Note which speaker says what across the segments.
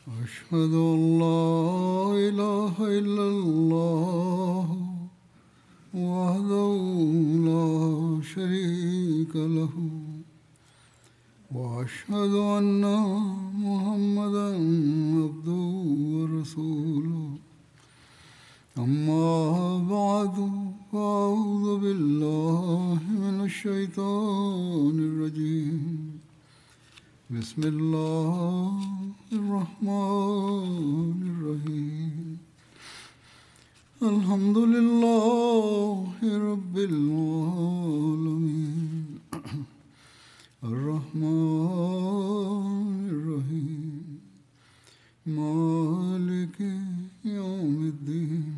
Speaker 1: أشهد أن لا إله إلا الله وحده لا شريك له وأشهد أن محمدا عبده ورسوله أما بعد فأعوذ بالله من الشيطان الرجيم بسم الله الرحمن الرحيم الحمد لله رب العالمين الرحمن الرحيم مالك يوم الدين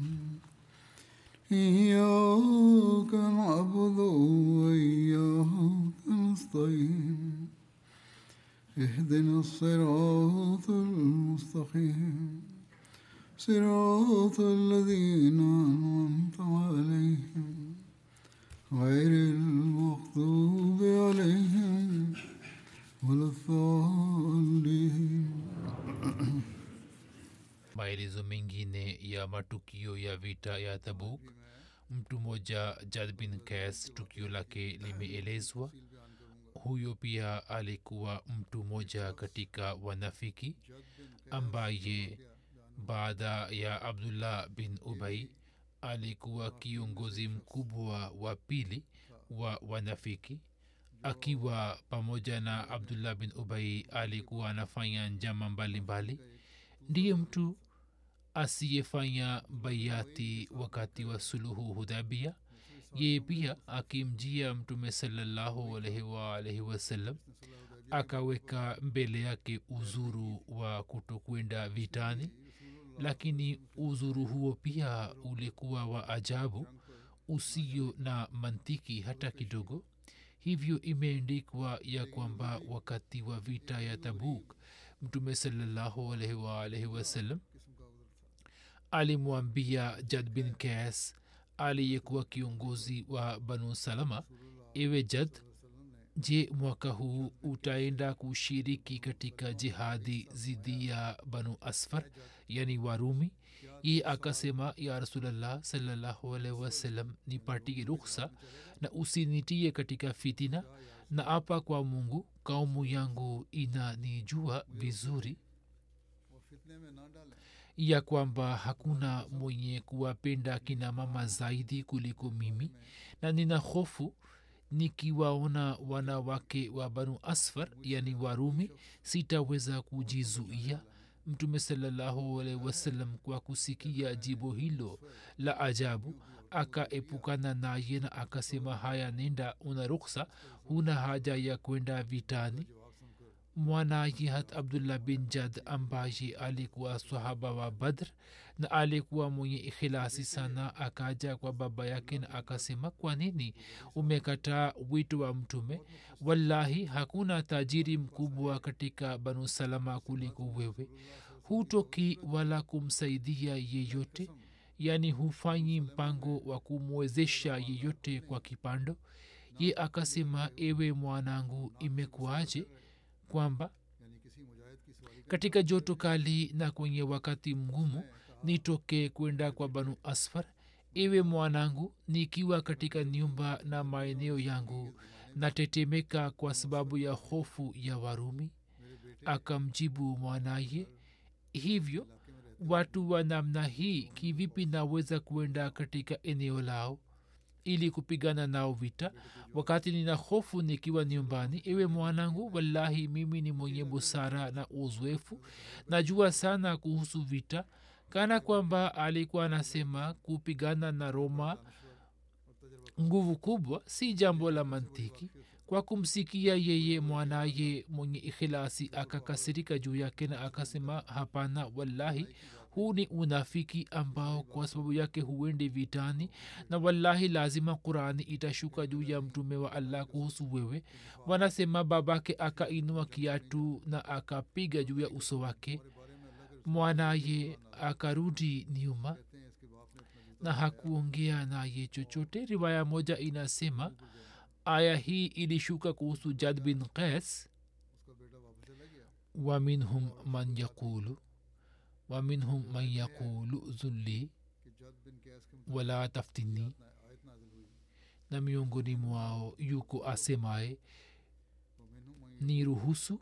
Speaker 1: إياك نعبد وإياك نستعين اهدنا الصراط المستقيم صراط الذين أنعمت عليهم غير المغضوب عليهم ولا الضالين
Speaker 2: maelezo mengine ya matukio ya vita ya tabuk mtu mmoja jad bin kas tukio lake limeelezwa huyo pia alikuwa mtu mmoja katika wanafiki ambaye baada ya abdullah bin ubai alikuwa kiongozi mkubwa wa pili wa wanafiki akiwa pamoja na abdullah bin ubai alikuwa anafanya njama mbalimbali ndiye mtu asiyefanya baiati wakati wa suluhu hudabia yeye pia akimjia mtume salallahu alaihi waalaihi wasallam akaweka mbele yake uzuru wa kutokwenda vitani lakini uzuru huo pia ulikuwa wa ajabu usio na mantiki hata kidogo hivyo imeendikwa ya kwamba wakati wa vita ya tabuk mtume salallahu alaihi waalaihi wasallam alimwambia jad bin kas aliyekuwa kiongozi wa banu salama ewe jad je mwaka huu utaenda kushiriki katika jihadi zidi ya banu asfar yani warumi ye akasema ya rasulllah salallahu alaihi wasallam nipatie ruksa na usinitie katika fitina na apa kwa mungu kaumu yangu inanijua vizuri ya kwamba hakuna mwenye kuwapenda kina mama zaidi kuliko mimi na nina hofu nikiwaona wanawake wa banu asfar yani warumi sitaweza kujizuia mtume salallahu alaihi wasallam kwa kusikia jibo hilo la ajabu akaepukana naye na akasema haya nenda una ruksa huna haja ya kwenda vitani mwanaye hat abdullah bin jad ambaye alikuwa sahaba wa badr na alikuwa mwenye ikhilasi sana akaja kwa baba yake na akasema kwa nini umekataa wito wa mtume wallahi hakuna tajiri mkubwa katika banu salama kuliko wewe hutoki wala kumsaidia yeyote yaani hufanyi mpango wa kumwezesha yeyote kwa kipando ye akasema ewe mwanangu imekuaje kwamba katika joto kali na kwenye wakati mgumu nitoke kwenda kwa banu asfar iwe mwanangu nikiwa katika nyumba na maeneo yangu natetemeka kwa sababu ya hofu ya warumi akamjibu mwanaye hivyo watu wa namna hii kivipi naweza kuenda katika eneo lao ili kupigana nao vita wakati nina hofu nikiwa nyumbani ewe mwanangu wallahi mimi ni mwenye busara na uzoefu najua sana kuhusu vita kana kwamba alikuwa anasema kupigana na roma nguvu kubwa si jambo la mantiki kwa kumsikia yeye mwanaye mwenye ikhilasi akakasirika juu yake na akasema hapana wallahi huu ni unafiki ambao kwa sababu yake huendi vitani na wallahi lazima qurani itashuka juu ya mtume wa allah kuhusu wewe wanasema babake akainua kiatu na akapiga juu ya uso wake mwanaye akarudi nyuma na hakuongea naye chochote riwaya moja inasema aya hii ilishuka kuhusu jad bin qais wa minhum man yaqulu waminhum man yaqulu zulli
Speaker 1: कि जद बिन कैस के
Speaker 2: wala taftini
Speaker 1: आयत नाजिल हुई
Speaker 2: na miongoni mwao yuko asemaye
Speaker 1: वमिनहुम मन
Speaker 2: ni ruhusu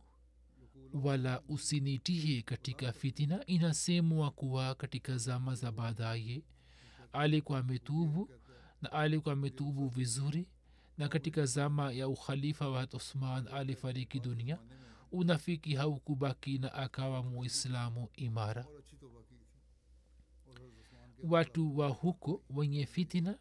Speaker 2: wala usinitie katika fitina inasemwa kuwa katika zama za baadaye alikuwa ametubu na alikuwa ametubu vizuri na katika zama ya ukhalifa wa uthman alifariki dunia unafiki haukubaki na akawa muislamu imara
Speaker 1: और अच्छी तौबा की थी और हज़रत उस्मान के
Speaker 2: watu wa huko wenye fitina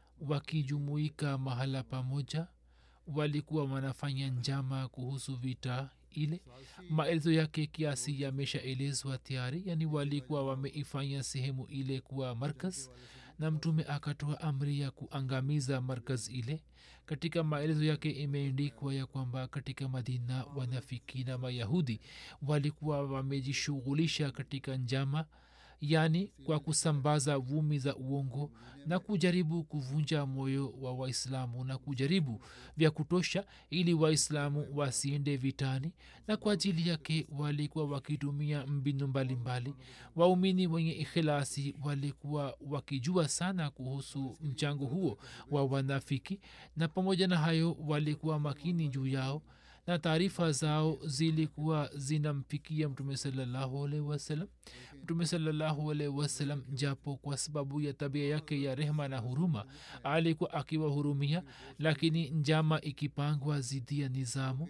Speaker 2: wakijumuika mahala pamoja walikuwa wanafanya njama kuhusu vita ile maelezo yake kiasi yameshaelezwa tayari yani walikuwa wameifanya sehemu ile kuwa markaz na mtume akatoa amri ya kuangamiza markaz ile katika maelezo yake imeendikwa ya kwamba katika madina wanafiki na mayahudi walikuwa wamejishughulisha katika njama yaani kwa kusambaza vumi za uongo na kujaribu kuvunja moyo wa waislamu na kujaribu vya kutosha ili waislamu wasiende vitani na kwa ajili yake walikuwa wakitumia mbinu mbalimbali waumini wenye ikhilasi walikuwa wakijua sana kuhusu mchango huo wa wanafiki na pamoja na hayo walikuwa makini juu yao na taarifa zao zilikuwa zinamfikia mtume salallahu alaihi wasallam mtume salallahu alaihi wasallam japo kwa sababu ya tabia yake ya rehma na huruma alikuwa akiwahurumia lakini njama ikipangwa zidi ya nizamu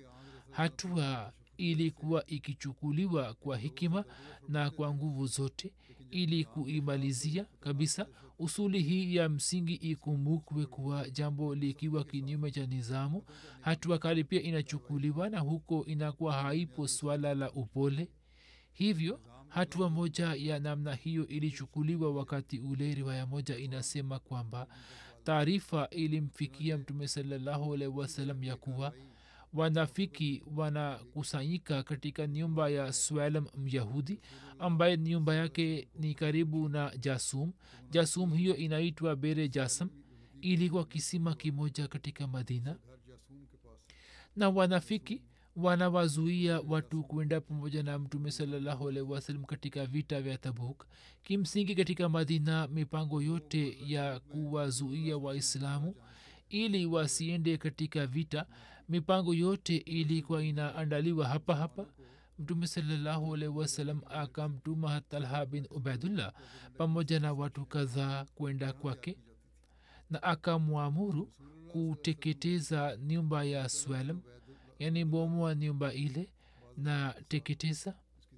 Speaker 2: hatua ilikuwa ikichukuliwa kwa hikima na kwa nguvu zote ili kuimalizia kabisa usuli hii ya msingi ikumbukwe kuwa jambo likiwa kinyume cha nizamu hatua kali pia inachukuliwa na huko inakuwa haipo swala la upole hivyo hatua moja ya namna hiyo ilichukuliwa wakati ule riwaya moja inasema kwamba taarifa ilimfikia mtume salallahu alaihi wasallam ya kuwa wanafiki wanakusanyika katika nyumba ya swalam myahudi ambaye nyumba yake ni karibu na jasum jasum hiyo inaitwa bere jasam ilikuwa kisima kimoja katika madina
Speaker 1: घर जासूम के पास
Speaker 2: na wanafiki wanawazuia watu kwenda pamoja na mtume salallahu alaihi wasallam katika vita vya tabuk kimsingi katika madina mipango yote ya kuwazuia waislamu ili wasiende katika vita mipango yote ilikuwa inaandaliwa hapa hapa mtume salallahu alaihi wasallam akamtuma talha bin ubaidullah pamoja na watu kadhaa kwenda kwake na akamwamuru kuteketeza nyumba ya swalam yani bomoa nyumba ile na teketeza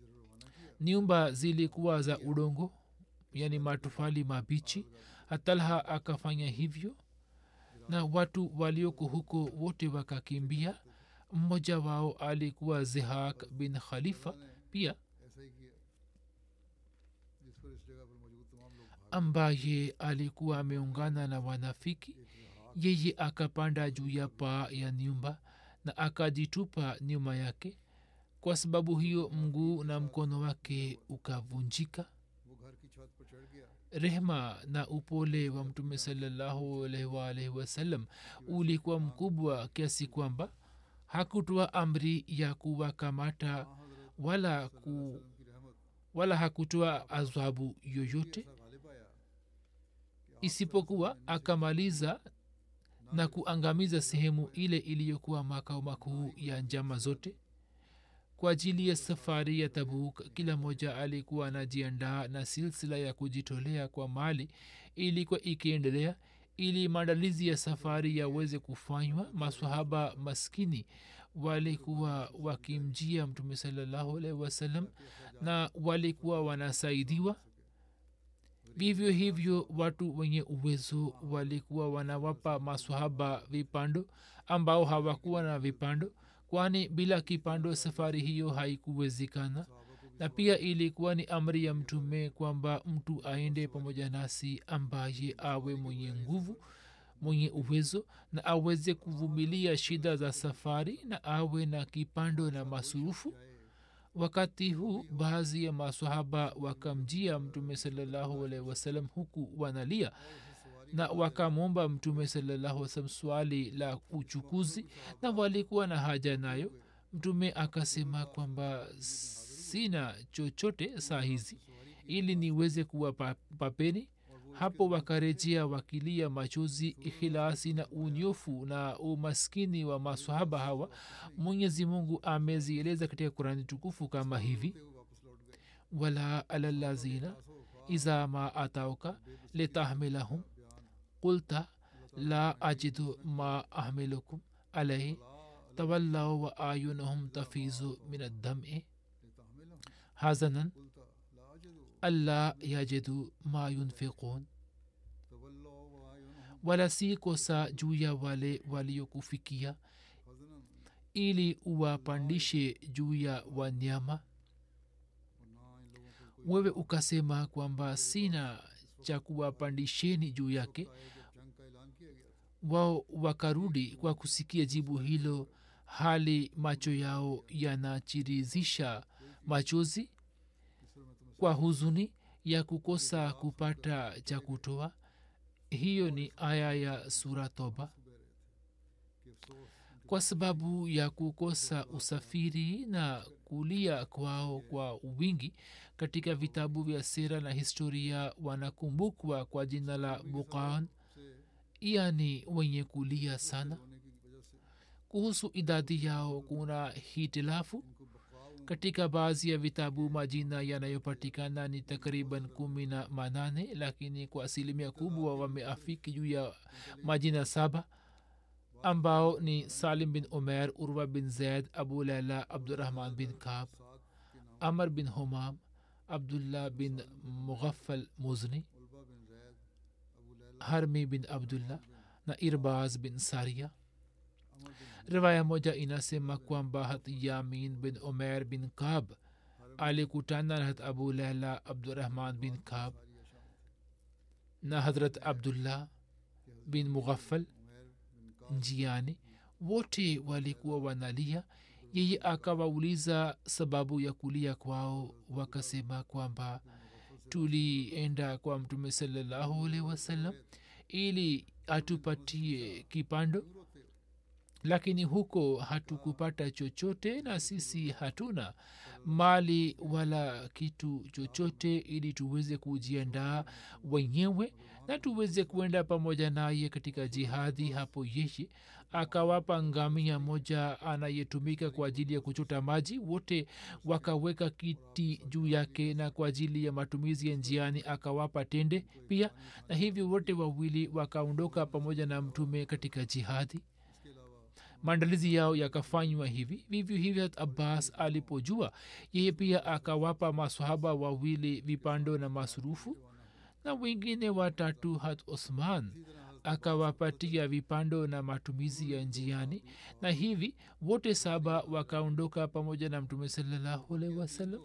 Speaker 2: nyumba zilikuwa za udongo yani matofali mabichi hatalha akafanya hivyo na watu walioko huko wote wakakimbia mmoja wao alikuwa zehak bin khalifa pia
Speaker 1: ऐसा ही किया जिस पर इस जगह पर मौजूद तमाम लोग भाग
Speaker 2: ambaye alikuwa ameungana na wanafiki yeye akapanda juu ya paa ya nyumba na akajitupa nyuma yake kwa sababu hiyo mguu na mkono wake ukavunjika
Speaker 1: वो घर की छत पर चढ़ गया
Speaker 2: rehma na upole wa mtume salallahu alaihi waalaihi wasallam ulikuwa mkubwa kiasi kwamba hakutoa amri ya kuwakamata wala ku,
Speaker 1: की रहमत
Speaker 2: wala hakutoa adhabu yoyote
Speaker 1: ऐसा गालिब आया
Speaker 2: isipokuwa akamaliza na kuangamiza sehemu ile iliyokuwa makao makuu ya njama zote kwa ajili ya safari ya tabuk kila mmoja alikuwa anajiandaa na silsila ya kujitolea kwa mali ilikuwa ikiendelea ili maandalizi ya safari yaweze kufanywa masahaba maskini walikuwa wakimjia mtume salallahu alaihi wasallam na walikuwa wanasaidiwa vivyo hivyo watu wenye uwezo walikuwa wanawapa maswahaba vipando ambao hawakuwa na vipando kwani bila kipando safari hiyo haikuwezekana na pia ilikuwa ni amri ya mtume kwamba mtu aende pamoja nasi ambaye awe mwenye nguvu mwenye uwezo na aweze kuvumilia shida za safari na awe na kipando na masurufu wakati huu baadhi ya masahaba wakamjia mtume salallahu alaihi wasallam huku wanalia na wakamwomba mtume salallahu wasallam swali la uchukuzi na walikuwa na haja nayo mtume akasema kwamba sina chochote saa hizi ili niweze kuwapapeni hapo wakarejea wakilia machozi ikhilasi na unyofu na umaskini wa masahaba hawa mwenyezi mungu amezieleza katika kurani tukufu kama hivi wala alalazina iza ma atauka litahmilahum qulta la ajidu ma ahmilukum alaihi tawallau wa ayunahum tafizu min addam'i hazanan alla yajidu ma yunfiqun wala si kosa juu ya wale waliokufikia ili uwapandishe juu ya wanyama wewe ukasema kwamba sina cha kuwapandisheni juu yake wao wakarudi kwa kusikia jibu hilo hali macho yao yanachirizisha machozi kwa huzuni ya kukosa kupata cha kutoa hiyo ni aya ya sura toba kwa sababu ya kukosa usafiri na kulia kwao kwa wingi katika vitabu vya sera na historia wanakumbukwa kwa jina la bukan yani wenye kulia sana kuhusu idadi yao kuna hitilafu katika baadhi ya vitabu majina yanayopatikana ni takriban kumi na manane lakini kwa asilimia kubwa wameafiki juu ya majina saba ambao ni salim bin umer urwa bin zaid abu laila abdurahman bin kab amr bin humam abdullah bin mughafal muzni harmi bin abdullah na irbaz bin saria riwaya moja inasema kwamba hat yamin bin umer bin kab alikutana na hat abu laila abdurahman bin kab na hadrat abdullah bin mughafal njiani wote walikuwa wanalia yeye akawauliza sababu ya kulia kwao wakasema kwamba tulienda kwa mtume salallahu alaihi wasallam ili atupatie kipando lakini huko hatukupata chochote na sisi hatuna mali wala kitu chochote ili tuweze kujiandaa wenyewe na tuweze kuenda pamoja naye katika jihadi hapo yeye akawapa ngamia moja anayetumika kwa ajili ya kuchota maji wote wakaweka kiti juu yake na kwa ajili ya matumizi ya njiani akawapa tende pia na hivyo wote wawili wakaondoka pamoja na mtume katika jihadi maandalizi yao yakafanywa hivi vivyo hivyo hat abbas alipojua yeye pia akawapa masahaba wawili vipando na masurufu na wengine watatu hat osman akawapatia vipando na matumizi ya njiani na hivi wote saba wakaondoka pamoja na mtume salallahu alaihi wasallam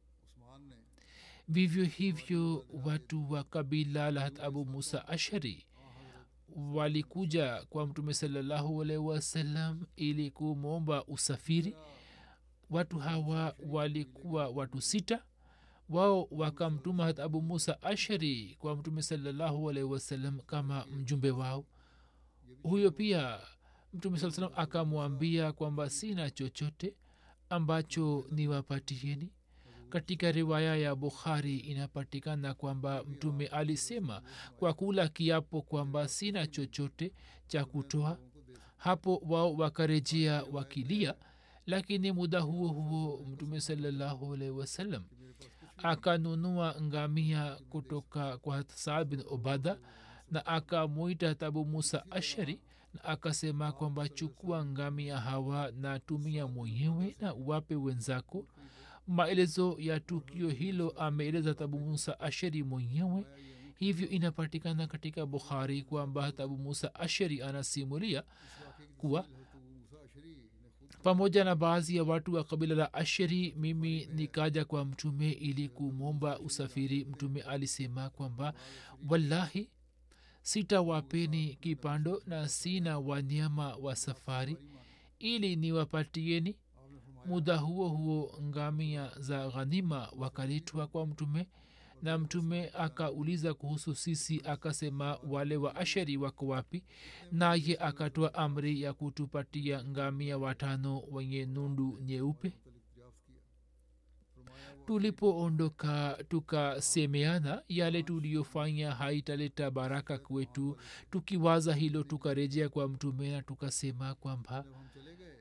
Speaker 2: vivyo hivyo watu wa kabila la hat abu musa ashari walikuja kwa mtume salallahu alaihi wasallam ili kumwomba usafiri watu hawa walikuwa watu sita wao wakamtuma hat abu musa ashari kwa mtume salallahu alaihi wasallam kama mjumbe wao huyo pia mtume saa salam akamwambia kwamba sina chochote ambacho niwapatieni katika riwaya ya bukhari inapatikana kwamba mtume alisema kwa kula kiapo kwamba sina chochote cha kutoa hapo wao wakarejea wakilia lakini muda huo huo mtume salallahu alaihi wasallam akanunua ngamia kutoka kwa saad bin ubada na akamwita tabu musa ashari na akasema kwamba chukua ngamia hawa na tumia mwenyewe na uwape wenzako maelezo ya tukio hilo ameeleza tabu musa ashari mwenyewe hivyo inapatikana katika bukhari kwamba tabu musa ashari anasimulia kuwa pamoja na baadhi ya watu wa kabila la ashari mimi nikaja kwa mtume ili kumwomba usafiri mtume alisema kwamba wallahi sitawapeni kipando na sina wanyama wa safari ili niwapatieni muda huo huo ngamia za ghanima wakaletwa kwa mtume na mtume akauliza kuhusu sisi akasema wale wa ashari wako wapi naye akatoa amri ya kutupatia ngamia watano wenye nundu nyeupe tulipoondoka tukasemeana yale tuliyofanya haitaleta baraka kwetu tukiwaza hilo tukarejea kwa mtume na tukasema kwamba
Speaker 1: जब हम चले गए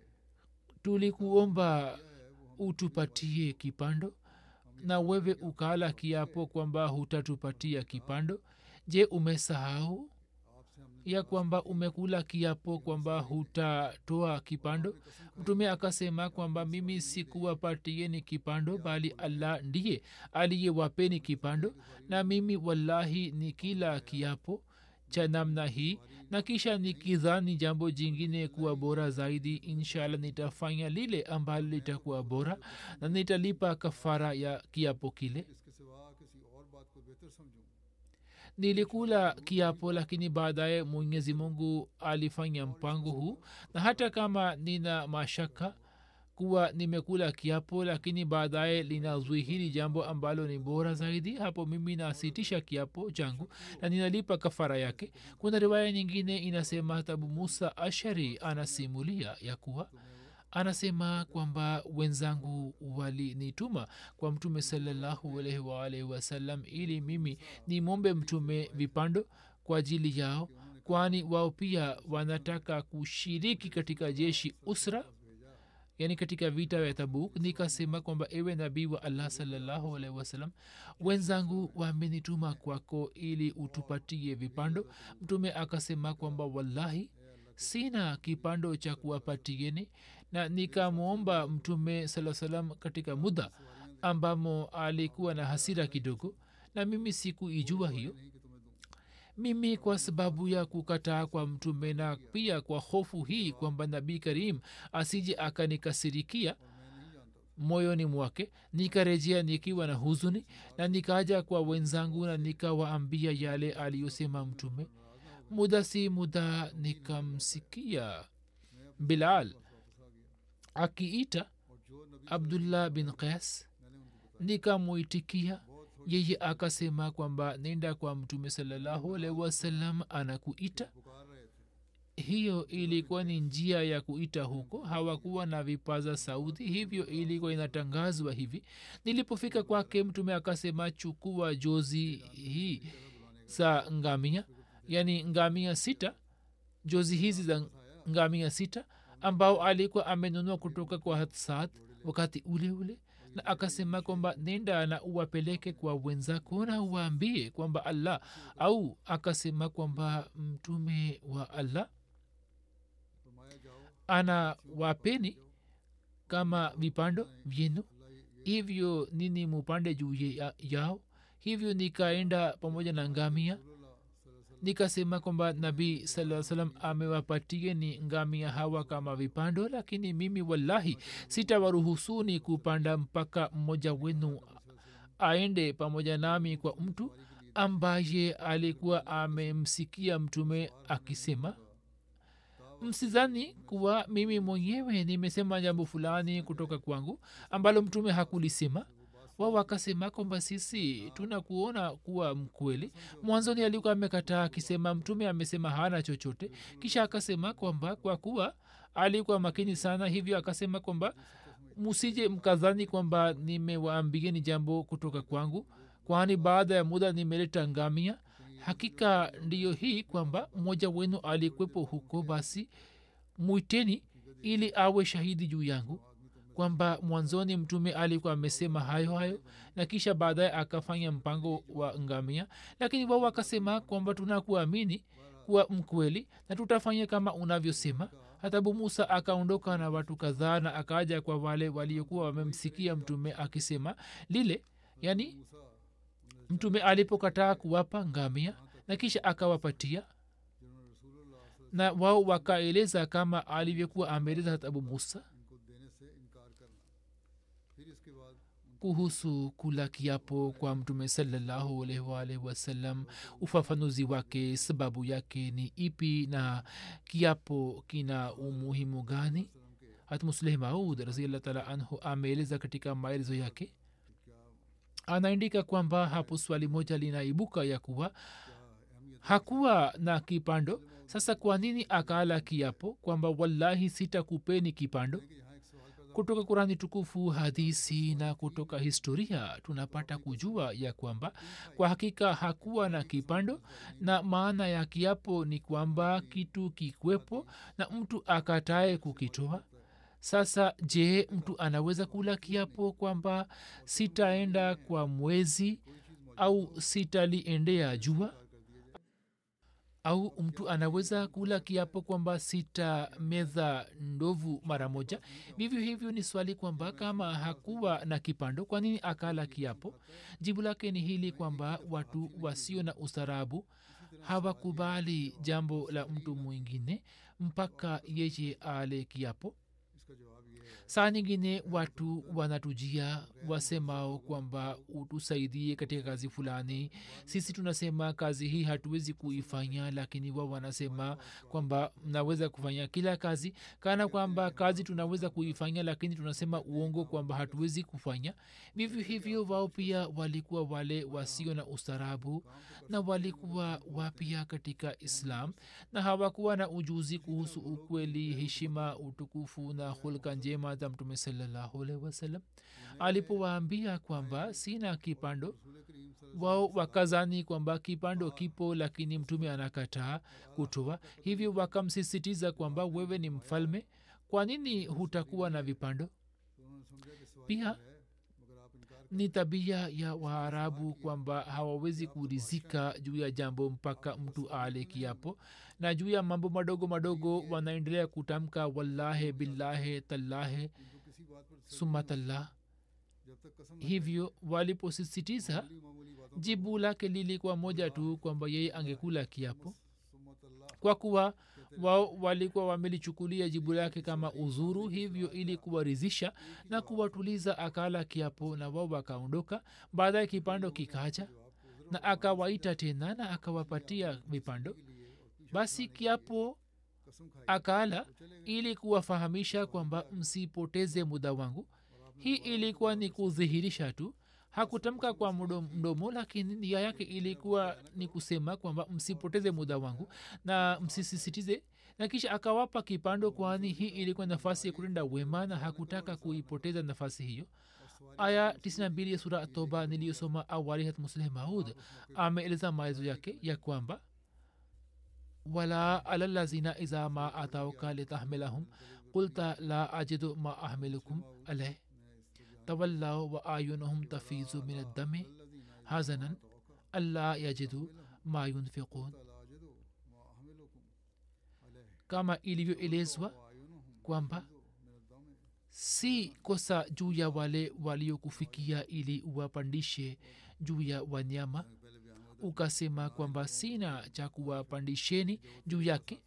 Speaker 2: tulikuomba utupatie kipando na wewe ukala kiapo kwamba hutatupatia kipando je umesahau
Speaker 1: आपसे हमने
Speaker 2: ya kwamba umekula kiapo kwamba hutatoa kipando mtume akasema kwamba mimi sikuwapatieni kipando bali allah ndiye aliyewapeni kipando na mimi wallahi ni kila kiapo cha namna hii na kisha nikidhani jambo jingine kuwa bora zaidi inshallah nitafanya lile ambalo litakuwa bora na nitalipa kafara ya kiapo kile
Speaker 1: इसके सिवा किसी और बात को बेहतर समझूं
Speaker 2: nilikula kiapo lakini baadaye mwenyezi mungu alifanya mpango huu na hata kama nina mashaka kuwa nimekula kiapo lakini baadaye linazwihiri jambo ambalo ni bora zaidi hapo mimi nasitisha kiapo changu na ninalipa kafara yake kuna riwaya nyingine inasema tabu musa ashari anasimulia ya kuwa anasema kwamba wenzangu walinituma kwa mtume salallahu alaihi waalaihi wasallam ili mimi nimombe mtume vipando kwa ajili yao kwani wao pia wanataka kushiriki katika jeshi usra yani katika vita vya tabuk nikasema kwamba ewe nabii wa allah salallahu alaihi wasallam wenzangu wamenituma kwako ili utupatie vipando mtume akasema kwamba wallahi sina kipando cha kuwapatieni na nikamwomba mtume saa salam katika muda ambamo alikuwa na hasira kidogo na mimi sikuijua hiyo mimi kwa sababu ya kukataa kwa mtume na pia kwa hofu hii kwamba nabii karim asije akanikasirikia moyoni mwake nikarejea nikiwa na huzuni na nikaja kwa wenzangu na nikawaambia yale aliyosema mtume muda si muda nikamsikia bilal akiita abdullah bin qais nikamwitikia yeye akasema kwamba nenda kwa mtume salallahu alaihi wasallam anakuita hiyo ilikuwa ni njia ya kuita huko hawakuwa na vipaza sauti hivyo ilikuwa inatangazwa hivi nilipofika kwake mtume akasema chukua jozi hii za ngamia yani ngamia sita jozi hizi za ngamia sita ambao alikuwa amenunua kutoka kwa hatsad wakati ule ule na akasema kwamba nenda na uwapeleke kwa wenzako na uwaambie kwamba allah au akasema kwamba mtume wa allah ana wapeni kama vipando vyenu hivyo nini mupande juu ya, yao hivyo nikaenda pamoja na ngamia nikasema kwamba nabii saa salam amewapatie ni ngamia hawa kama vipando lakini mimi wallahi sitawaruhusuni kupanda mpaka mmoja wenu aende pamoja nami kwa mtu ambaye alikuwa amemsikia mtume akisema msizani kuwa mimi mwenyewe nimesema jambo fulani kutoka kwangu ambalo mtume hakulisema wao wakasema kwamba sisi tunakuona kuwa mkweli mwanzoni alikuwa amekataa akisema mtume amesema hana chochote kisha akasema kwamba kwa kuwa alikuwa makini sana hivyo akasema kwamba musije mkadhani kwamba nimewaambieni jambo kutoka kwangu kwani baada ya muda nimeleta ngamia hakika ndiyo hii kwamba mmoja wenu alikwepo huko basi mwiteni ili awe shahidi juu yangu kwamba mwanzoni mtume alikuwa amesema hayo hayo na kisha baadaye akafanya mpango wa ngamia lakini wao wakasema kwamba tunakuamini kuwa mkweli na tutafanya kama unavyosema hata abu musa akaondoka na watu kadhaa na akaja kwa wale waliokuwa wamemsikia mtume akisema lile yani mtume alipokataa kuwapa ngamia na kisha akawapatia na wao wakaeleza kama alivyokuwa ameeleza hata abu musa kuhusu kula kiapo kwa mtume salallahu alaihi waalihi wasallam ufafanuzi wake sababu yake ni ipi na kiapo kina umuhimu gani hata musleh maud raziallah taala anhu ameeleza katika maelezo yake anaandika kwamba hapo swali moja linaibuka ya kuwa hakuwa na kipando sasa kwa nini akaala kiapo kwamba wallahi sitakupeni kipando kutoka kurani tukufu hadisi na kutoka historia tunapata kujua ya kwamba kwa hakika hakuwa na kipando na maana ya kiapo ni kwamba kitu kikwepo na mtu akatae kukitoa sasa je mtu anaweza kula kiapo kwamba sitaenda kwa mwezi au sitaliendea jua au mtu anaweza kula kiapo kwamba sitamedha ndovu mara moja vivyo hivyo ni swali kwamba kama hakuwa na kipando kwa nini akala kiapo jibu lake ni hili kwamba watu wasio na ustarabu hawakubali jambo la mtu mwingine mpaka yeye ale kiapo
Speaker 1: इसका जवाब ये है
Speaker 2: saa nyingine watu wanatujia wasemao kwamba utusaidie katika kazi fulani sisi tunasema kazi hii hatuwezi kuifanya lakini wao wanasema kwamba mnaweza kufanya kila kazi kana kwamba kazi tunaweza kuifanya lakini tunasema uongo kwamba hatuwezi kufanya vivyo hivyo wao pia walikuwa wale wasio na ustarabu na walikuwa wapya katika islam na hawakuwa na ujuzi kuhusu ukweli heshima utukufu na hulka njema za mtume salallahu alaihi wasallam alipowaambia kwamba sina kipando
Speaker 1: रसूल करीम सल्लल्लाहु
Speaker 2: wao wakazani kwamba kipando kipo lakini mtume anakataa kutoa hivyo wakamsisitiza kwamba wewe ni mfalme kwa nini hutakuwa na vipando
Speaker 1: तो उन्होंने समझा कि सवाल
Speaker 2: pia
Speaker 1: है मगर आप इनकार
Speaker 2: ni tabia ya waarabu kwamba hawawezi kurizika juu ya jambo mpaka mtu ale kiapo na juu ya mambo madogo madogo wanaendelea kutamka wallahe billahe tallahe
Speaker 1: इनको किसी बात पर तसल्ली
Speaker 2: sumatallah
Speaker 1: जब तक कसम
Speaker 2: hivyo waliposisitiza
Speaker 1: मामूली मामूली बातों
Speaker 2: jibu lake lilikuwa moja tu kwamba yeye angekula kiapo
Speaker 1: सुम्मत अल्लाह
Speaker 2: kwa kuwa wao walikuwa wamelichukulia jibu lake kama uzuru hivyo ili kuwarizisha na kuwatuliza akala kiapo na wao wakaondoka baadaye kipando kikaja na akawaita tena na akawapatia vipando basi kiapo
Speaker 1: कसम खाई
Speaker 2: akala ili kuwafahamisha kwamba msipoteze muda wangu hii ilikuwa ni kudhihirisha tu hakutamka kwa mdomo, mdomo lakini nia yake ilikuwa ni kusema kwamba msipoteze muda wangu na msisisitize na kisha akawapa kipando kwani hii ilikuwa nafasi ya kutenda wema na hakutaka kuipoteza nafasi hiyo aya 92 ya sura toba niliyosoma awali hat musleh maud ameeleza maelezo yake ya kwamba wala alalazina iza ma atauka litahmilahum qulta la ajidu ma ahmilukum alaih tawallau wa ayunuhum tafizu min addami hazanan alla yajidu ma yunfiqun
Speaker 1: तालाजिदो मा अहमिलुकुम अलैह
Speaker 2: kama ilivyoelezwa
Speaker 1: वायुनुहुम
Speaker 2: kwamba
Speaker 1: min ad-dami
Speaker 2: si kosa juu ya wale waliokufikia ili uwapandishe juu ya wanyama
Speaker 1: पहले बयान हुआ
Speaker 2: ukasema kwamba sina cha kuwapandisheni juu yake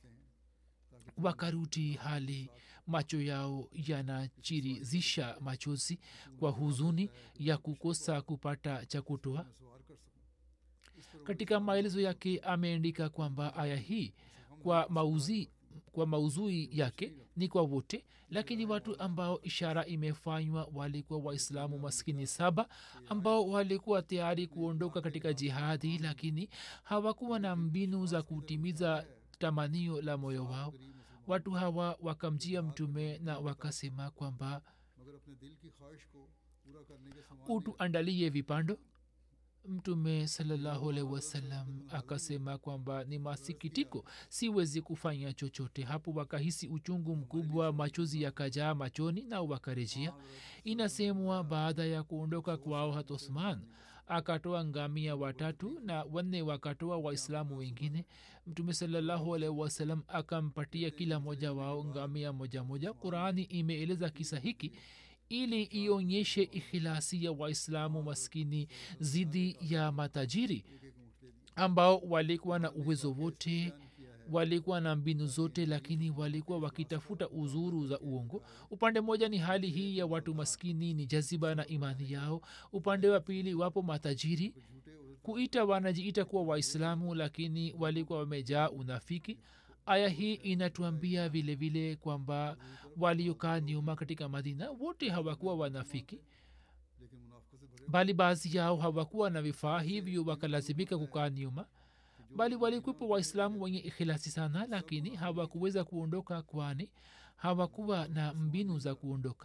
Speaker 2: wakarudi hali macho yao yanachirizisha machozi kwa huzuni ya kukosa kupata cha kutoa
Speaker 1: सवार कर सकूं
Speaker 2: katika maelezo yake ameandika kwamba aya hii kwa mauzi kwa mauzui yake ni kwa wote lakini watu ambao ishara imefanywa walikuwa waislamu maskini saba ambao walikuwa tayari kuondoka katika jihadi lakini hawakuwa na mbinu za kutimiza tamanio la moyo wao watu hawa wakamjia mtume na wakasema kwamba
Speaker 1: मगर अपने दिल की ख्वाहिश को पूरा करने के समान
Speaker 2: utuandalie vipando mtume salallahu alaihi wasallam akasema kwamba ni masikitiko siwezi kufanya chochote hapo wakahisi uchungu mkubwa machozi yakajaa machoni na wakarejea inasemwa baada ya kuondoka kwao hat uthman akatoa ngamia watatu na wanne wakatoa waislamu wengine mtume salallahu alaihi wasallam akampatia kila mmoja wao ngamia moja moja qurani imeeleza kisa hiki ili ionyeshe ikhilasi ya waislamu maskini zidi ya matajiri ambao walikuwa na uwezo wote walikuwa na mbinu zote lakini walikuwa wakitafuta uzuru za uongo upande mmoja ni hali hii ya watu maskini ni jaziba na imani yao upande wa pili wapo matajiri kuita wanajiita kuwa waislamu lakini walikuwa wamejaa unafiki aya hii inatuambia vile vile kwamba waliokaa nyuma katika madina wote hawakuwa wanafiki
Speaker 1: लेकिन मुनाफिकों से भरे
Speaker 2: bali baadhi yao hawakuwa na vifaa hivyo wakalazimika kukaa nyuma bali walikuwepo waislamu wenye ikhilasi sana lakini hawakuweza kuondoka kwani hawakuwa na mbinu za kuondoka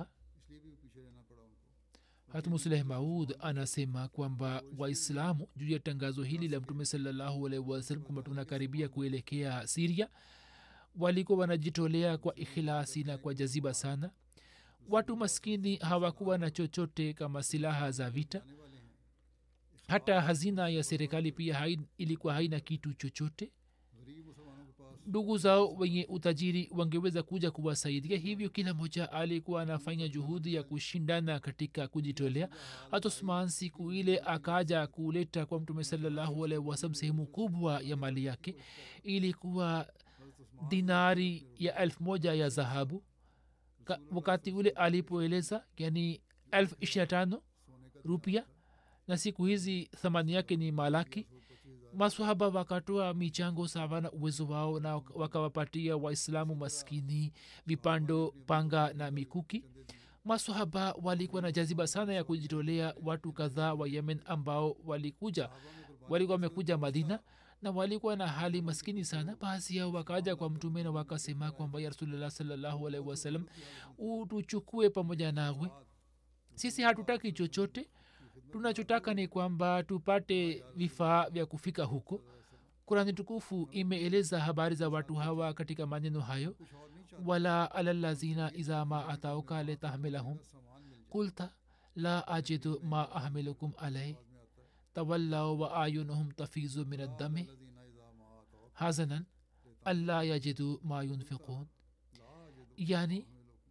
Speaker 1: इसलिए भी पीछे रहना पड़ा उनको
Speaker 2: hatmusleh maud anasema kwamba waislamu juu ya tangazo hili la mtume salallahu alaihi wasallam kwamba tunakaribia kuelekea siria walikuwa wanajitolea kwa ikhilasi na kwa jaziba sana watu maskini hawakuwa na chochote kama silaha za vita
Speaker 1: आने वाले हैं
Speaker 2: hata hazina ya serikali pia hai, ilikuwa haina kitu chochote
Speaker 1: गरीब मुसलमानों के पास
Speaker 2: ndugu zao wenye utajiri wangeweza kuja kuwasaidia hivyo kila mmoja alikuwa anafanya juhudi ya kushindana katika kujitolea hata usman siku ile akaja kuleta kwa mtume salallahu alaihi wasalam sehemu kubwa ya mali yake ilikuwa dinari ya elfu moja ya dhahabu Ka- wakati ule alipoeleza yani elfu ishirina tano rupia na siku hizi thamani yake ni malaki maswahaba wakatoa michango sawa na uwezo wao na wakawapatia waislamu maskini vipando panga na mikuki maswahaba walikuwa na jaziba sana ya kujitolea watu kadhaa wa yemen ambao walikuja walikuwa wamekuja madina na walikuwa na hali maskini sana baadhi yao wakaja kwa mtume na wakasema kwamba ya rasulllah salllahu alaihi wasallam utuchukue pamoja nawe sisi hatutaki chochote tunachotaka ni kwamba tupate vifaa vya kufika huko kurani tukufu imeeleza habari za watu hawa katika maneno hayo wala alalazina iza ma atauka letahmilahum kulta la ajidu ma ahmilukum alai tawallau wa ayunuhum tafizu min addami hazanan alla yajidu ma yunfiqun yani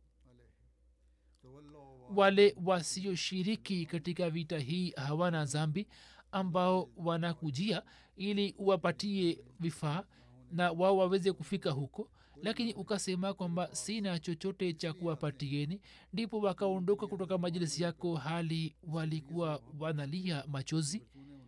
Speaker 2: wale wasioshiriki katika vita hii hawana zambi ambao wanakujia ili uwapatie vifaa na wao waweze kufika huko lakini ukasema kwamba sina chochote cha kuwapatieni ndipo wakaondoka kutoka majilisi yako hali walikuwa wanalia machozi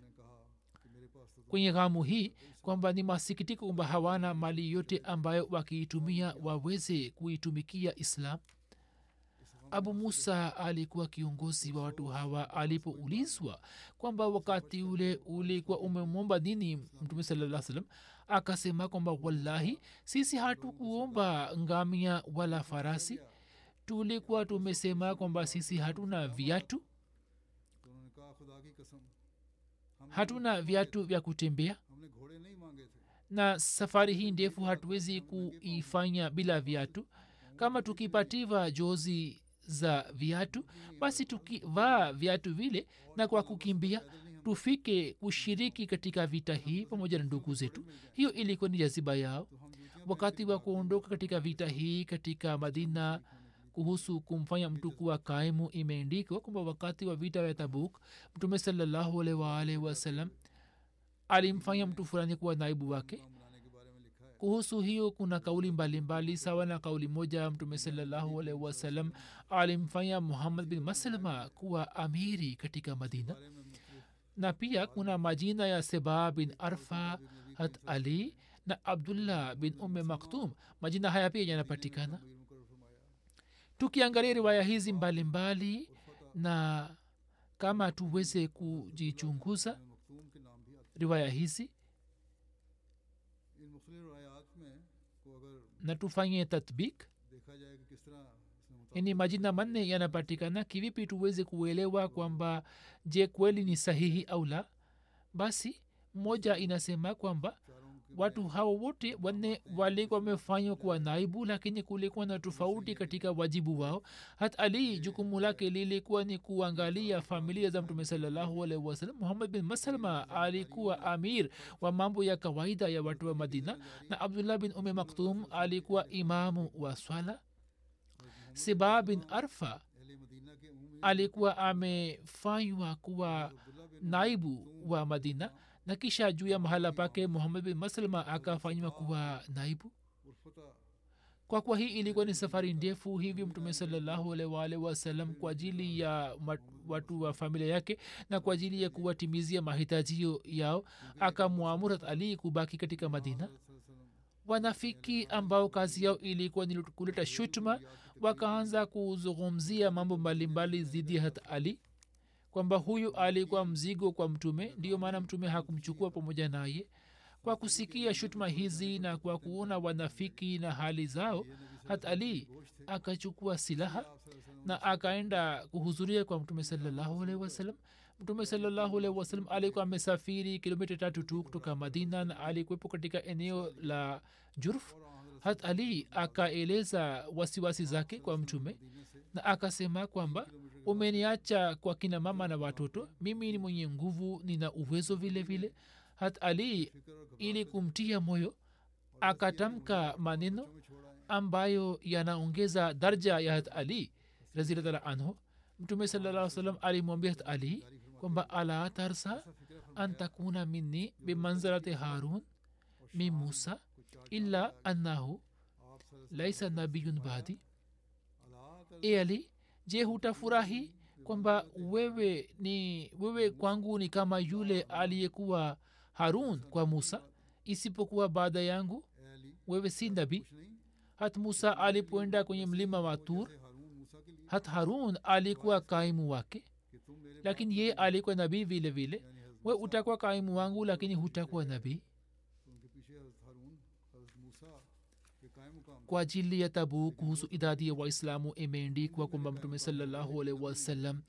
Speaker 2: kwenye ghamu hii kwamba ni masikitiko kwamba hawana mali yote ambayo wakiitumia waweze kuitumikia islam abu musa alikuwa kiongozi wa watu hawa alipoulizwa kwamba wakati ule ulikuwa umemwomba nini mtume salaa salam akasema kwamba wallahi sisi hatukuomba ngamia wala farasi tulikuwa tumesema kwamba sisi hatuna viatu
Speaker 1: तो उन्होंने कहा खुदा की कसम हम
Speaker 2: hatuna viatu vya kutembea
Speaker 1: हमने घोड़े नहीं मांगे थे
Speaker 2: na safari hii ndefu hatuwezi kuifanya bila viatu kama tukipatiwa jozi za viatu basi tukivaa viatu vile na kwa kukimbia tufike kushiriki katika vita hii pamoja na ndugu zetu hiyo ilikuwa ni jaziba yao wakati wa kuondoka katika vita hii katika madina kuhusu kumfanya mtu kuwa kaimu imeendikwa kwamba wakati wa vita vya tabuk mtume salallahu alaihi waalihi wasallam alimfanya mtu fulani kuwa naibu wake
Speaker 1: बनाने के बारे में लिखा है
Speaker 2: kuhusu hiyo kuna kauli mbalimbali sawa na kauli moja mtume salallahu alaihi wasallam alimfanya muhammad bin maslama kuwa amiri katika madina
Speaker 1: बारे में मुख्तलिफ
Speaker 2: na pia kuna majina ya seba bin arfa hat ali na abdullah bin umme maktum majina haya pia yanapatikana
Speaker 1: वीर मुकर फरमाया
Speaker 2: tukiangalia riwaya hizi mbalimbali na kama tuweze kujichunguza
Speaker 1: मखतूम के नाम भी आते
Speaker 2: riwaya hizi
Speaker 1: हैं इन मुख्तलिफ रवायात में को अगर
Speaker 2: na tufanye tatbik
Speaker 1: देखा जाए कि किस तरह इसने मुताबिक
Speaker 2: ni majina manne yanapatikana kivipi tuweze kuelewa kwamba je kweli ni sahihi au la basi moja inasema kwamba
Speaker 1: चारों के
Speaker 2: watu hawa wote wanne walikuwa wamefanywa kuwa naibu lakini kulikuwa na tofauti katika wajibu wao hat ali jukumu lake lilikuwa ni kuangalia familia za mtume salallahu alaihi wasallam muhammad bin maslama alikuwa amir wa mambo ya kawaida ya watu wa madina na abdullah bin ume maktum alikuwa imamu wa swala siba bin arfa
Speaker 1: अहले मदीना के उम्मी
Speaker 2: alikuwa amefanywa kuwa
Speaker 1: Abdullah बिन
Speaker 2: naibu wa madina na kisha juu ya mahala pake muhammad bin maslma akafanywa kuwa naibu
Speaker 1: उर्फता
Speaker 2: kwa kuwa hii ilikuwa ni safari ndefu hivyo mtume salallahu alaihi wasallam kwa ajili ya mat- watu wa familia yake na kwa ajili ya kuwatimizia mahitajio yao akamwamurat ali kubaki katika madina wanafiki ambao kazi yao ilikuwa ni kuleta shutuma wakaanza kuzungumzia mambo mbalimbali dhidi ya hat ali kwamba huyu alikuwa mzigo kwa mtume ndiyo maana mtume hakumchukua pamoja naye kwa kusikia shutuma hizi na kwa kuona wanafiki na hali zao hat ali akachukua silaha na akaenda kuhudhuria kwa mtume salallahu alaihi wasallam mtume salallahu alaihi wasallam alikuwa amesafiri kilomita tatu tu kutoka madina na alikuwepo katika eneo la jurf hat ali akaeleza wasiwasi zake kwa mtume na akasema kwamba umeniacha kwa kina mama na watoto mimi ni mwenye nguvu nina uwezo vile vile hat ali ili kumtia moyo akatamka maneno ambayo yanaongeza darja ya hat ali razilatala anhu mtume salaa salam alimwambia hat ali kwamba ala tarsa an takuna minni bimanzarati harun min musa illa annahu laisa nabiyun badi e ali je hutafurahi kwamba wewe ni wewe kwangu ni kama yule aliyekuwa harun kwa musa isipokuwa baada yangu wewe si nabii hat musa alipoenda kwenye mlima wa tur hat harun alikuwa kaimu wake lakini ye alikuwa nabii vile vile we utakuwa kaimu wangu lakini hutakuwa nabii kwa ajili ya tabu kuhusu idadi ya waislamu imeendikwa kwamba mtume salallahu alaihi wasallam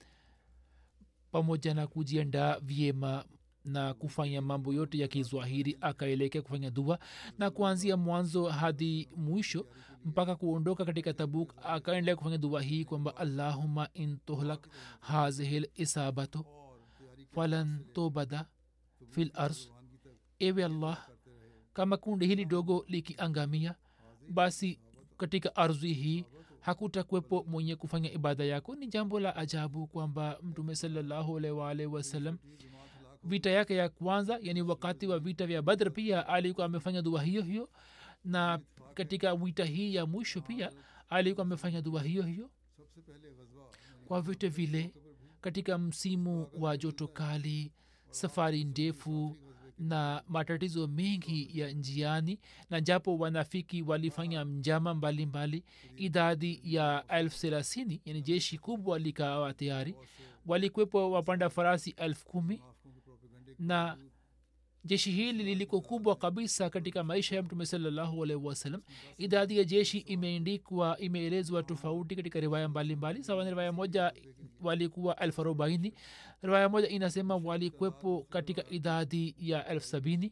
Speaker 2: pamoja na kujiandaa vyema na kufanya mambo yote ya kizwahiri akaelekea kufanya dua na kuanzia mwanzo hadi mwisho mpaka kuondoka katika tabuk akaendelea kufanya dua hii kwamba allahuma in tuhlak hazihil isabato falan tobada fil ars ewe allah kama kundi hili dogo likiangamia basi katika ardhi hii hakutakuwepo mwenye kufanya ibada yako ni jambo la ajabu kwamba mtume salallahu alwalh wasallam vita yake ya kwanza yani wakati wa vita vya badr pia alikuwa amefanya dua hiyo hiyo na katika vita hii ya mwisho pia alikuwa amefanya dua hiyo hiyo kwa vyote vile katika msimu wa joto kali safari ndefu na matatizo mengi ya njiani na japo wanafiki walifanya njama mbalimbali mbali, idadi ya elfu thelathini yani jeshi kubwa likawa tayari walikwepo wapanda farasi elfu kumi na jeshi hili liliko kubwa kabisa katika maisha ya mtume salallahu alaihi wasallam idadi ya jeshi imeendikwa imeelezwa tofauti katika riwaya mbalimbali sawa na riwaya moja walikuwa elfu arobaini riwaya moja inasema walikwepo katika idadi ya elfu sabini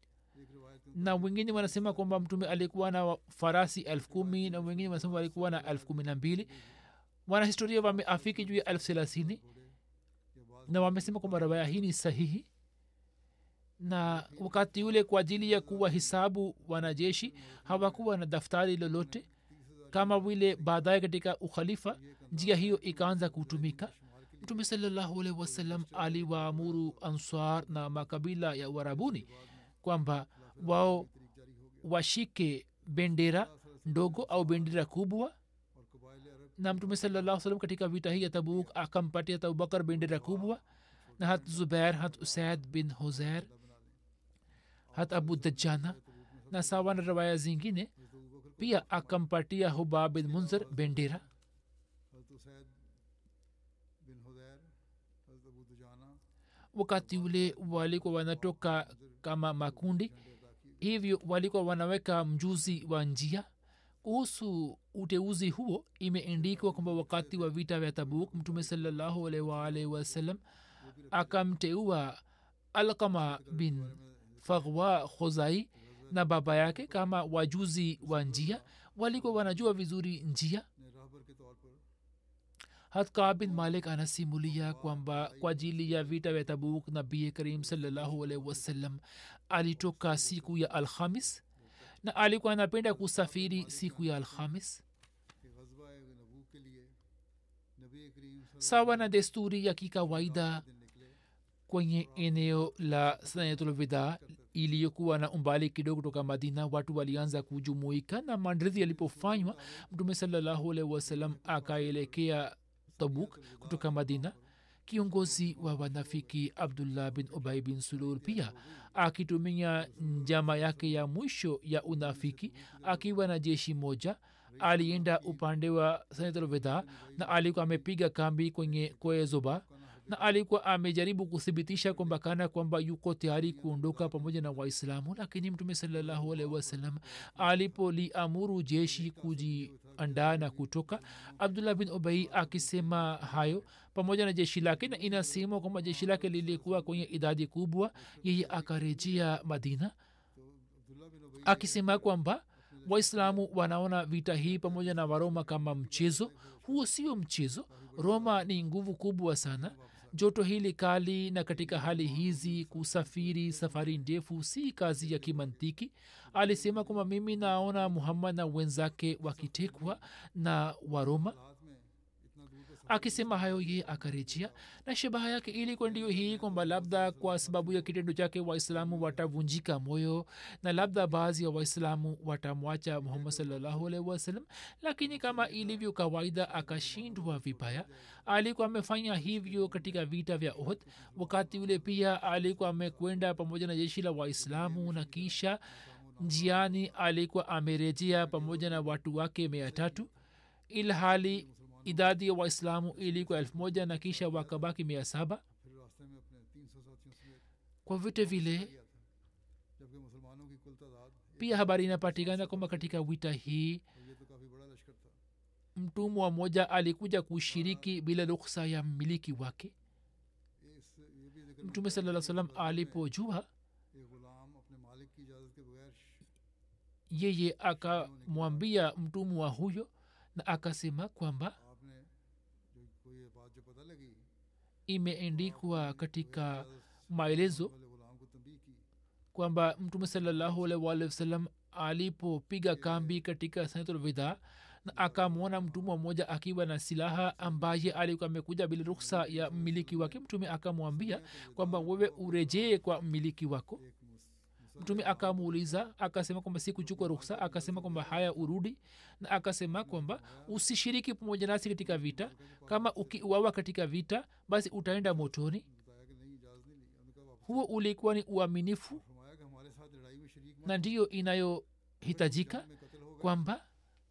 Speaker 2: na wengine wanasema kwamba mtume alikuwa na farasi elfu kumi na wengine wanasema walikuwa na elfu kumi na mbili wanahistoria wameafiki juu ya elfu thelathini na wamesema kwamba riwaya hii ni sahihi na wakati ule kwa ajili ya kuwa hisabu wanajeshi hawakuwa na daftari lolote kama vile baadaye katika ukhalifa njia hiyo ikaanza kutumika mtume salallahu alaihi wasallam aliwaamuru answar na makabila ya uarabuni kwamba wao washike bendera ndogo au bendera kubwa na mtume salallahu salam katika vita hii ya tabuk akampatia abubakar bendera kubwa na hat zubair hat usaid bin huzair hat abu dajjana na sawa na rawaya zingine pia akampatia hubab bin munzir bendera wakati ule walikuwa wanatoka kama makundi hivyo walikuwa wanaweka mjuzi wa njia kuhusu uteuzi huo imeendikwa kwamba wakati wa vita vya tabuk mtume salallahu alaihi waalihi wasallam akamteua alkama bin faghwa khozai na baba yake kama wajuzi wa njia walikuwa wanajua vizuri njia hatka bin malik anasimulia kwamba kwa ajili ya vita vya tabuk nabii karim salallahu alaihi wasallam alitoka siku ya alhamis na alikuwa anapenda kusafiri siku ya alhamis sawa na desturi ya kikawaida kwenye eneo la sanatulvida iliyokuwa na umbali kidogo kutoka madina watu walianza kujumuika na mandridhi yalipofanywa mtume salallahu alaihi wasallam akaelekea tabuk kutoka madina kiongozi wa wanafiki abdullah bin ubai bin sulul pia akitumia njama yake ya mwisho ya unafiki akiwa na jeshi moja alienda upande wa sanatulvida na alikuwa amepiga kambi kwenye kwezoba na alikuwa amejaribu kuthibitisha kwamba kana kwamba yuko tayari kuondoka pamoja na waislamu lakini mtume salallahu alaihi wasallam alipoliamuru jeshi kujiandaa na kutoka abdullah bin ubai akisema hayo pamoja na jeshi lake na inasemwa kwamba jeshi lake lilikuwa kwenye idadi kubwa yeye akarejea madina akisema kwamba waislamu wanaona vita hii pamoja na waroma kama mchezo huo sio mchezo roma ni nguvu kubwa sana joto hili kali na katika hali hizi kusafiri safari ndefu si kazi ya kimantiki alisema kwamba mimi naona muhammad na wenzake wakitekwa na waroma akisema hayo ye akarejea na shabaha yake ilikuwa ndio hii kwamba labda kwa sababu ya kitendo chake waislamu watavunjika moyo na labda baadhi ya waislamu watamwacha muhammad salllahu alaihi wasallam lakini kama ilivyo kawaida akashindwa vibaya alikuwa amefanya hivyo katika vita vya ohd wakati ule pia alikuwa amekwenda pamoja na jeshi la waislamu na kisha njiani alikuwa amerejea pamoja na watu wake mia tatu ilhali idadi ya waislamu ilikuwa elfu moja na kisha wakabaki mia saba kwa vyote vile pia habari inapatikana kwamba katika wita hii mtumwa mmoja alikuja kushiriki bila ruksa ya mmiliki wake mtume saa salam alipojua yeye akamwambia mtumwa huyo na akasema kwamba imeendikwa katika maelezo kwamba mtume salallahu alaihi waalihi wasallam alipopiga kambi katika sanatulwidha na akamwona mtumwa mmoja akiwa na silaha ambaye alikuwa amekuja bila ruksa ya mmiliki wake mtume akamwambia kwamba wewe urejee kwa mmiliki wako mtume akamuuliza akasema kwamba si kuchukua ruksa akasema kwamba haya urudi na akasema kwamba usishiriki pamoja nasi katika vita kama ukiuawa katika vita basi utaenda motoni huo ulikuwa ni uaminifu na ndiyo inayohitajika kwamba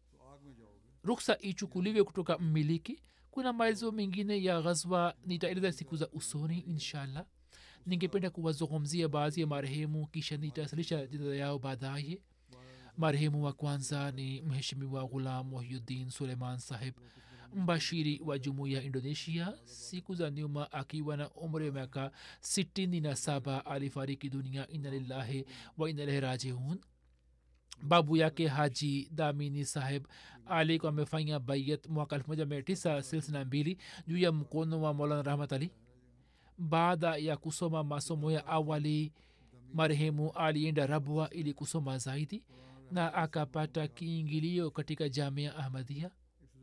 Speaker 2: ruksa ichukuliwe kutoka mmiliki kuna maelezo mengine ya ghazwa nitaeleza siku za usoni inshallah ningependa kuwazungumzia baadhi ya marehemu kisha nitasalisha jina yao baadaye marehemu wa kwanza ni mheshimiwa ghulam muhyuddin suleiman saheb mbashiri wa jumuiya indonesia siku za nyuma akiwa na umri wa miaka sitini na saba alifariki dunia ina lillahi wa ina ilaihi rajiun babu yake haji damini saheb alikuwa amefanya bayat mwaka elfu moja mia tisa thelathini na mbili juu ya mkono wa maulana rahmat ali baada ya kusoma masomo ya awali marehemu alienda rabwa ili kusoma zaidi na akapata kiingilio katika jamia ahmadia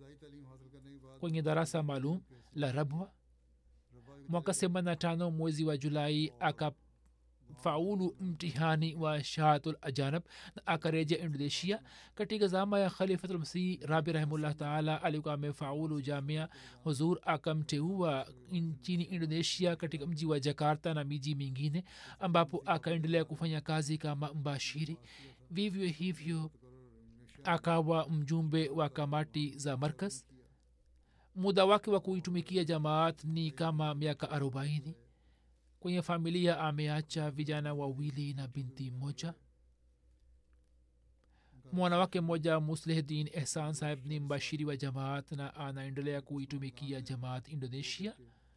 Speaker 2: kwenye darasa maalum la rabwa mwaka semana tano mwezi wa julai akafaulu mtihani wa shahatul ajanab na akarejea indonesia katika zama ya khalifatulmasih rabi rahimullah taala alikuwa amefaulu jamia huzur akamteua nchini indonesia katika mji wa jakarta na miji mingine ambapo akaendelea kufanya kazi kama mbashiri vivyo hivyo akawa mjumbe wa kamati za markaz muda wake wa kuitumikia jamaat ni kama miaka arobaini kwenye familia ameacha vijana wawili na binti moja mwana wake mmoja muslihdin ehsan saheb ni mbashiri wa jamaat na anaendelea kuitumikia jamaat indonesia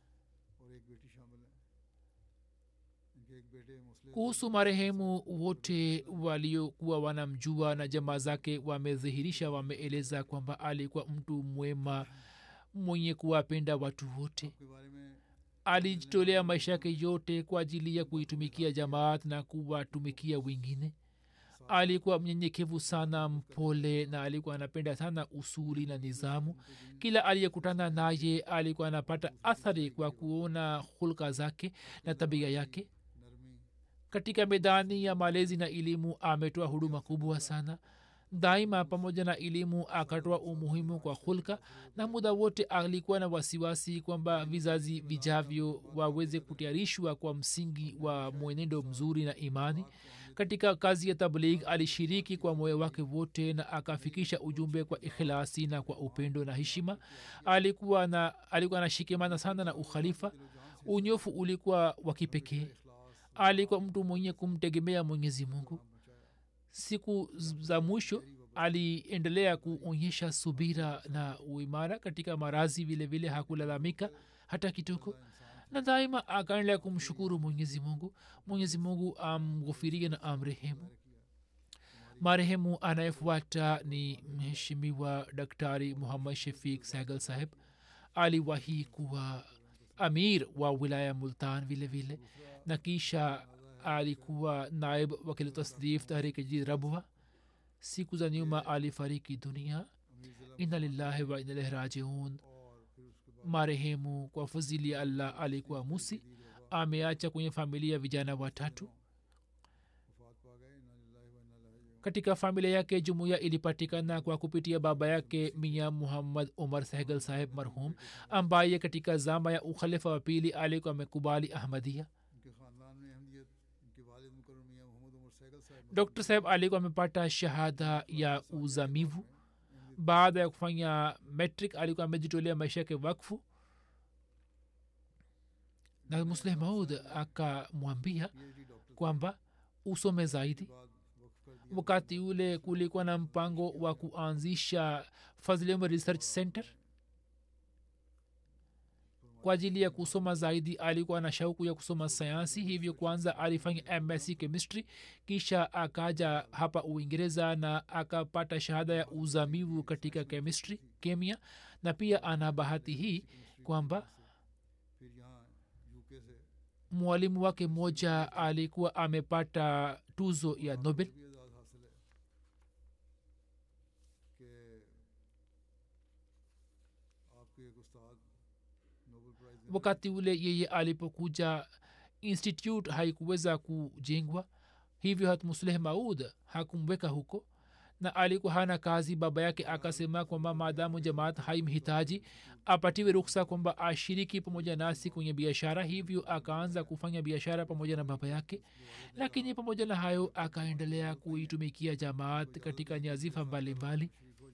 Speaker 2: kuhusu marehemu wote waliokuwa wanamjua na jamaa zake wamedhihirisha wameeleza kwamba alikuwa mtu mwema mwenye kuwapenda watu wote alijitolea maisha yake yote kwa ajili ya kuitumikia jamaat na kuwatumikia wengine alikuwa mnyenyekevu sana mpole na alikuwa anapenda sana usuli na nizamu kila aliyekutana naye alikuwa anapata athari kwa kuona hulka zake na tabia yake katika medani ya malezi na elimu ametoa huduma kubwa sana daima pamoja na elimu akatoa umuhimu kwa hulka na muda wote alikuwa na wasiwasi kwamba vizazi vijavyo waweze kutayarishwa kwa msingi wa mwenendo mzuri na imani katika kazi ya tabligh alishiriki kwa moyo wake wote na akafikisha ujumbe kwa ikhilasi na kwa upendo na heshima alikuwa na alikuwa anashikimana sana na ukhalifa unyofu ulikuwa wa kipekee alikuwa mtu mwenye kumtegemea mwenyezi mungu siku za mwisho aliendelea kuonyesha subira na uimara katika marazi vile vile hakulalamika hata kidogo na daima akaendelea kumshukuru mwenyezi mungu mwenyezi mungu amghufirie na amrehemu marehemu anayefuata ni mheshimiwa daktari muhammad shafik sahgal saheb aliwahi kuwa amir wa wilaya multan vile vile na kisha alikuwa naib wakili tasdif tahriki jid rabwa siku za nyuma alifariki dunia ina lillahi wa ina ilaihi rajiun marehemu kwa fadhili ya allah alikuwa musi ameacha kwenye familia vijana watatu katika familia yake jumuiya ilipatikana kwa kupitia baba yake mia muhammad umar sehgal saheb marhum ambaye katika zama ya ukhalifa wa pili alikuwa amekubali ahmadia dr saheb alikuwa amepata shahada ya uzamivu baada ya kufanya metric alikuwa amejitolea maisha yake wakfu na musleh maud akamwambia kwamba usome zaidi wakati ule kulikuwa na mpango wa kuanzisha fazlem research center kwa ajili ya kusoma zaidi alikuwa na shauku ya kusoma sayansi hivyo kwanza alifanya msc chemistry kisha akaja hapa uingereza na akapata shahada ya uzamivu katika chemistry kemia na pia ana bahati hii kwamba mwalimu wake mmoja alikuwa amepata tuzo ya nobel wakati ule yeye alipokuja institute haikuweza kujengwa hivyo hatmusleh maud hakumweka huko na alikuwa hana kazi baba yake akasema kwamba maadamu jamaat haimhitaji apatiwe ruksa kwamba ashiriki pamoja nasi kwenye biashara hivyo akaanza kufanya biashara pamoja na baba yake lakini pamoja na hayo akaendelea kuitumikia jamaat katika nyazifa mbalimbali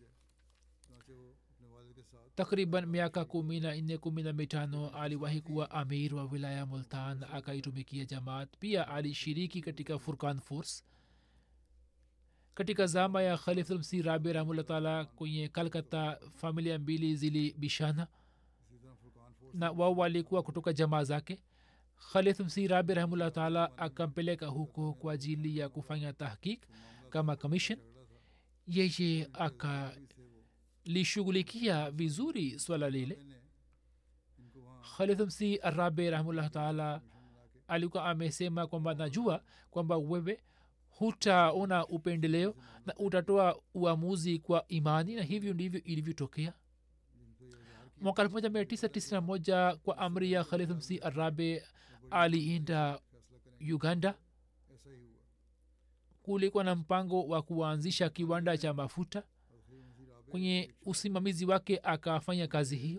Speaker 2: takriban miaka kumi na nne kumi na mitano aliwahi kuwa amir wa wilaya multan akaitumikia jamaat pia alishiriki katika furkan force katika zama ya khalifulmsi rabi rahmullah taala kwenye kalkata familia mbili zilibishana na wao walikuwa kutoka jamaa zake khalifulmsi rabi rahmullah taala akampeleka huko kwa ajili ya kufanya tahkik kama commission yeye aka lishughulikia vizuri swala lile khalidhmsi arabe rahmullah taala alikuwa amesema kwamba najua kwamba wewe hutaona upendeleo na utatoa uamuzi kwa imani na hivyo ndivyo ilivyotokea mwaka 1991 kwa amri ya khalidhmsi arabe alienda uganda kulikuwa na mpango wa kuanzisha kiwanda cha mafuta kwenye usimamizi wake akafanya kazi hiyo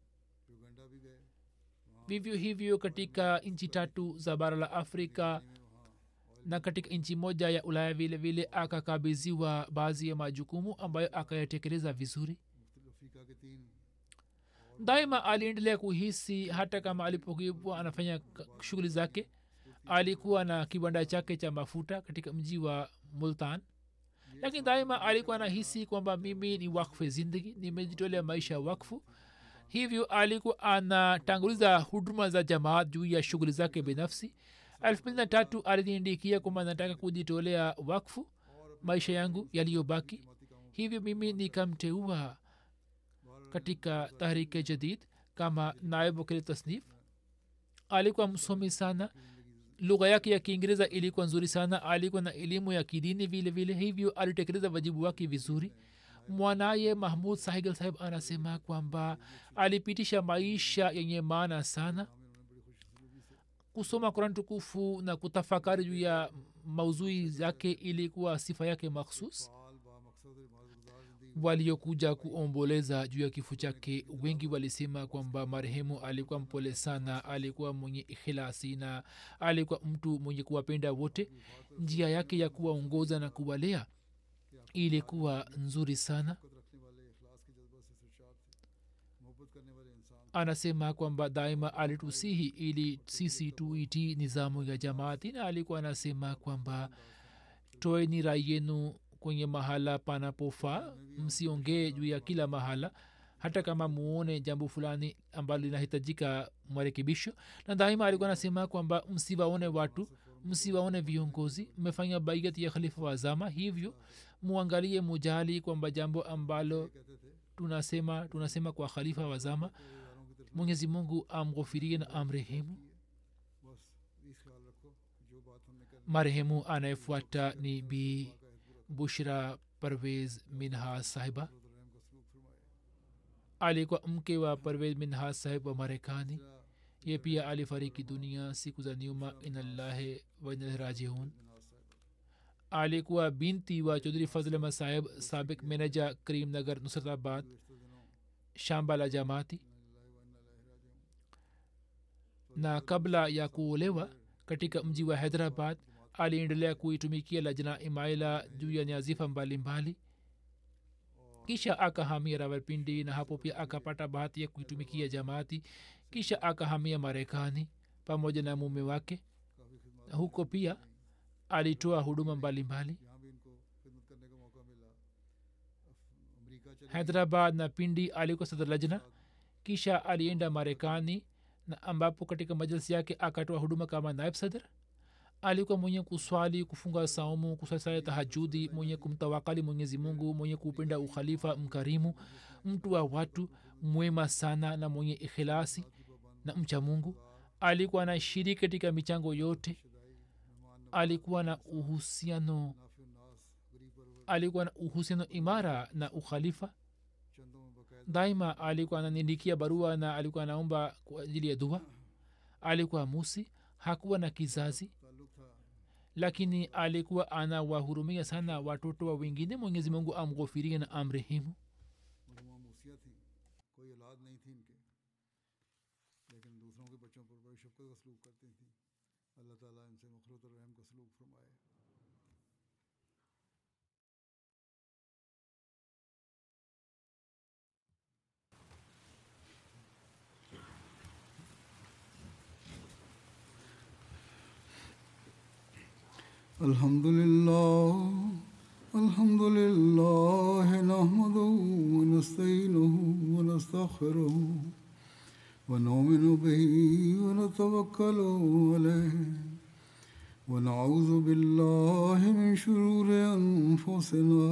Speaker 2: vivyo hivyo katika nchi tatu za bara la afrika na katika nchi moja ya ulaya vile vile akakabiziwa baadhi ya majukumu ambayo akayatekeleza vizuri daima aliendelea kuhisi hata kama alipokuwa anafanya shughuli zake alikuwa na kiwanda chake cha mafuta katika mji wa multan lakini daima alikuwa anahisi kwamba mimi ni wakfu zindagi nimejitolea maisha ya wakfu hivyo alikuwa anatanguliza huduma za jamaat juu ya shughuli zake binafsi elfu mbili na tatu aliniindikia kwamba nataka kujitolea wakfu maisha yangu yaliyobaki hivyo mimi nikamteua katika tahrike jadid kama naib wakili tasnif alikuwa msomi sana lugha yake ya kiingereza ilikuwa nzuri sana alikuwa na elimu ya kidini vile vile hivyo alitekeleza wajibu wake vizuri mwanaye mahmud sahigal sahib anasema kwamba alipitisha maisha yenye maana sana kusoma kuran tukufu na kutafakari juu ya mauzui zake ilikuwa sifa yake makhsus waliokuja kuomboleza juu ya kifo chake wengi walisema kwamba marehemu alikuwa mpole sana alikuwa mwenye ikhilasi na alikuwa mtu mwenye kuwapenda wote njia yake ya kuwaongoza na kuwalea ilikuwa nzuri sana anasema kwamba daima alitusihi ili sisi tuitii nizamu ya jamaati na alikuwa anasema kwamba toeni rai yenu kwenye mahala panapofaa msiongee juu ya kila mahala hata kama muone jambo fulani ambalo linahitajika marekebisho na daima alikuwa anasema kwamba msiwaone watu msiwaone viongozi mmefanya baiat ya khalifa wa zama hivyo muangalie mujali kwamba jambo ambalo tunasema tunasema kwa khalifa wa zama mwenyezi mungu amghofirie na amrehemu
Speaker 1: बस इस ख्याल रखो जो बात हमने करनी
Speaker 2: marehemu anayefuata ni bi bushra parvez minha sahiba
Speaker 1: रहम का सलूक फरमाए
Speaker 2: alikuwa mke wa parvez minha sahib wa marekani ye pia alifariki dunia siku za nyuma inallahi wainalrajiun alikuwa binti wa chaudhuri fazl ahmad sahib sabik meneja karim nagar nusratabad shamba la jamaati na kabla ya kuolewa katika mji wa hyderabad aliendelea kuitumikia lajna imaila juu ya nyazifa mbalimbali kisha akahamia rawalpindi na hapo pia akapata bahati ya kuitumikia jamaati kisha akahamia marekani pamoja na mume wake na huko pia alitoa huduma mbalimbali
Speaker 1: यहाँ भी इनको खिदमत करने का मौका मिला अफ- America चले
Speaker 2: hyderabad na pindi alikuwa sadr lajna kisha alienda marekani na ambapo katika majalisi yake akatoa huduma kama naib sadr alikuwa mwenye kuswali kufunga saumu kusasaya tahajudi mwenye kumtawakali mwenyezi mungu mwenye kupenda ukhalifa mkarimu mtu wa watu mwema sana na mwenye ikhilasi na mcha mungu alikuwa na shiriki katika michango yote alikuwa na uhusiano
Speaker 1: नाफि नास गरीब परवर
Speaker 2: alikuwa na uhusiano imara na ukhalifa
Speaker 1: चंदों में बकायदा
Speaker 2: daima alikuwa ananiandikia barua na alikuwa anaomba kwa ajili ya dua alikuwa musi hakuwa na kizazi
Speaker 1: ताल्लुक था
Speaker 2: lakini alikuwa anawahurumia sana watoto wa wengine mwenyezi mungu amghofirie na amrehemu
Speaker 1: मरहुमा मूसिया थी कोई औलाद नहीं थी इनके लेकिन दूसरों के बच्चों पर बड़ी शफकत का सलूक करती थी अल्लाह ताला इनसे मखरत और रहम का सलूक फरमाए الحمد لله الحمد لله نحمده ونستعينه ونستغفره ونؤمن به ونتوكل عليه ونعوذ بالله من شرور أنفسنا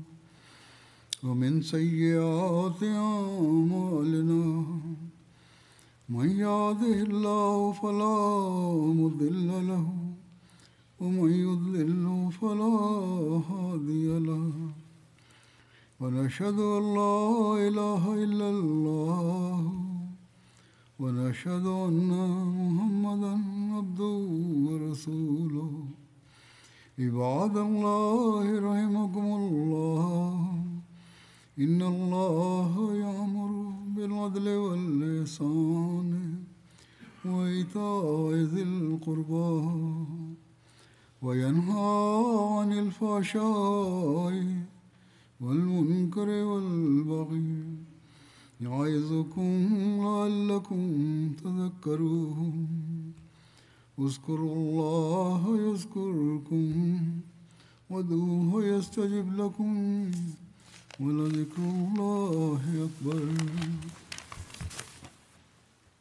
Speaker 1: ومن سيئات أعمالنا من يهده الله فلا مضل له ومن يضلل فلا هادي له ونشهد أن لا إله إلا الله ونشهد أن محمدا عبده ورسوله عباد الله رحمكم الله إن الله يأمر بالعدل والإحسان وإيتاء ذي القربى وينهى عن الفحشاء والمنكر والبغي يعظكم لعلكم تذكرون اذكروا الله يذكركم وادعوه يستجب لكم ولذكر الله أكبر